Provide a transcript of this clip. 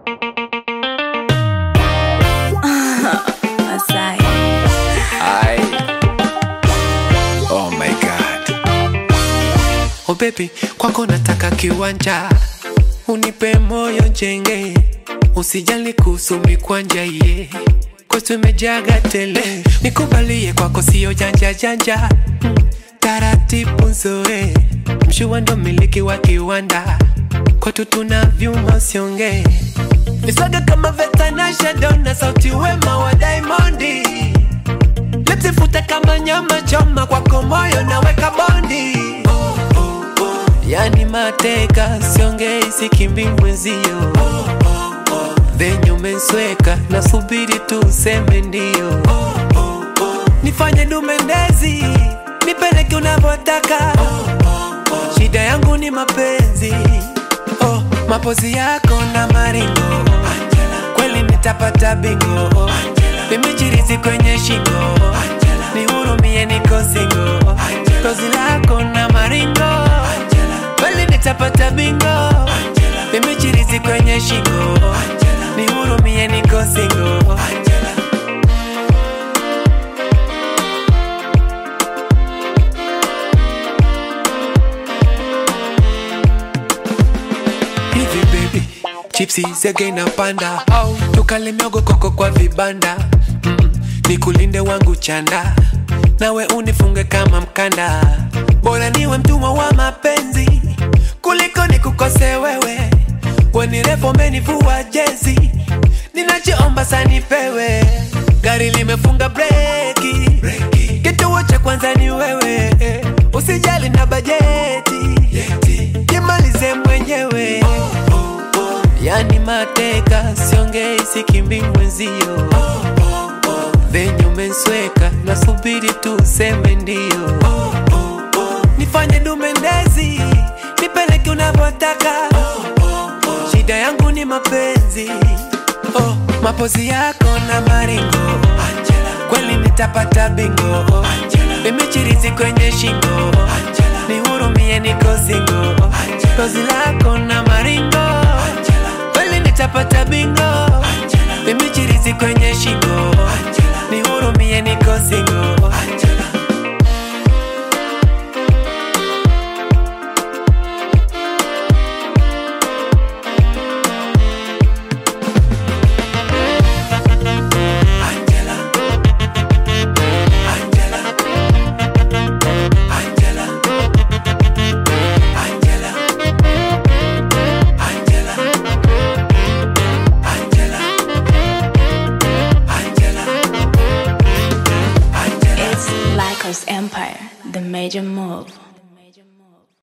Masai. Ay. Oh my God. Oh baby, kwako nataka kiwanja, unipe moyo njenge, usijali kuhusu mikwanja ye kwetu imejaga tele, nikubalie kwako sio janja janja, Mm, taratibu nzoe, mshua ndo miliki wa kiwanda, kwetu tuna vyuma usiongee Nisaga kama Vetanasha Donna, sauti wema wa Diamondi, lipsi fute kama nyama choma, kwako moyo naweka bondi. Oh, oh, oh. Yani mateka siongei, sikimbi mwenzio. Oh, oh, oh. Venye umensweka nasubiri tu useme ndio. Oh, oh, oh. Nifanye dumendezi, nipeleke unavyotaka. Oh, oh, oh. Shida yangu ni mapenzi oh, mapozi yako na maringo kweli nitapata bingo vimechirizi kwenye shingo nihurumie niko singo kozi lako na maringo kweli nitapata bingo vimechirizi kwenye shingo nihurumie niko singo hivi baby chipsi zege na panda au tukale miogo koko kwa vibanda mm, nikulinde wangu chanda nawe unifunge kama mkanda bora niwe mtumwa wa mapenzi kuliko nikukose wewe wenirefu menivua jezi ninachoomba sanipewe gari limefunga breki kituo cha kwanza ni wewe usijali na bajeti jimalize mwenyewe yani mateka siongei sikimbi mwenzio venye umensweka nasubiri tu useme ndio nifanye dumendezi nipeleke unavyotaka shida yangu ni mapenzi oh, mapozi yako na maringo kweli nitapata bingo vimechirizi kwenye shingo nihurumie niko singo kozi lako na maringo kweli nitapata bingo vimechirizi kwenye shingo nihurumie niko singo It's Lycos Empire, the major move.